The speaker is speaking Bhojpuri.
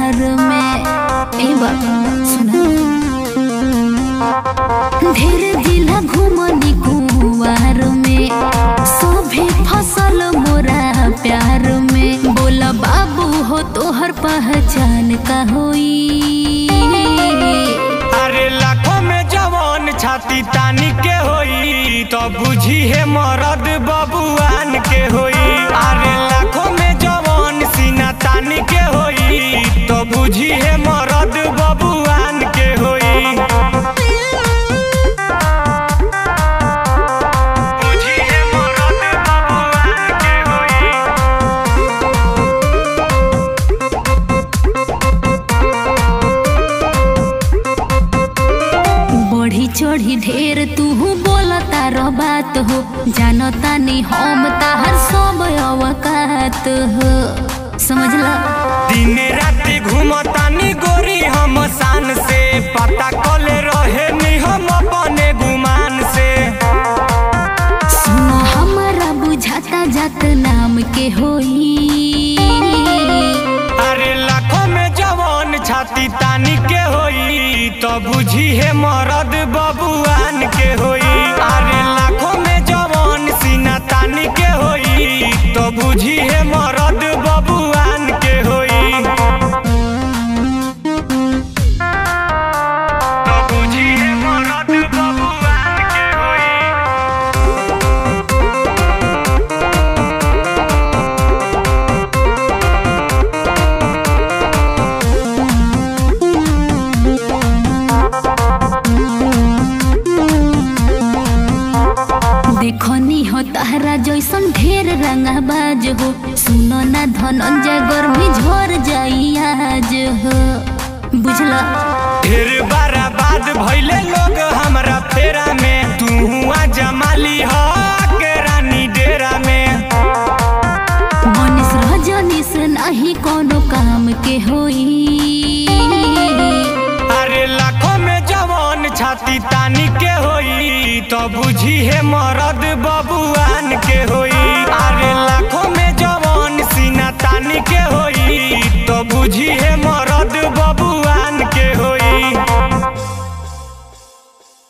प्यार में ए बाबा सुना ढेर जिला घूमनी कुंवार में सभे फसल मोरा प्यार में बोला बाबू हो तोहर पहचान का होई अरे लाखों में जवान छाती तानी के होई तो बुझी है मरद बबुआन के होई अरे लाखों में जवान सीना तानी के होई तो बुझी है मरद बबुआन के होई बुझी है मरद बबुआन के होई बढ़ी चढ़ी ढेर तू बोलता रो बात हो जानता नहीं हम ताहर सब अवकात हो समझला दिन राति घूमतानी गोरी हम शान से पता कल रहे नी हम अपने गुमान से सुनो हमारा बुझाता जात नाम के होई अरे लाखों में जवान छाती तानी के होई तो बुझी है मरद बबुआन के होई अरे लाखों में जवान सीना तानी के होई तो बुझी है मरद बबुआन के होई तो बुझी है मरद बबुआन के होई देखनी हो ताहरा जैसन ढेर रंगाबाज हो सुनो ना धनंजय गर्मी झर जाई आज हो बुझला ढेर बारा बाद भइले लोग हमरा फेरा में तू हुआ जमाली हो के रानी डेरा में मनीष रजनीश नहीं कोनो काम के होई अरे लाखों में जवान छाती तानी के होई तो बुझी है मरद बबुआन के होई अरे लाखों में